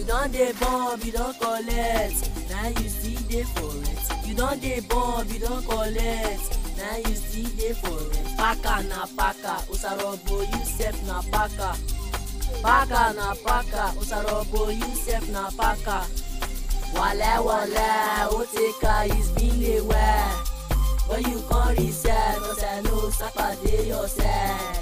don dey bomb you don collect na you still dey for it you don dey bomb you don collect na you still dey for it paka na paka osarobo you sef na paka paka na paka osarobo you sef na paka wale wale o take her is been a while when you come reset cause i know sapa dey your side.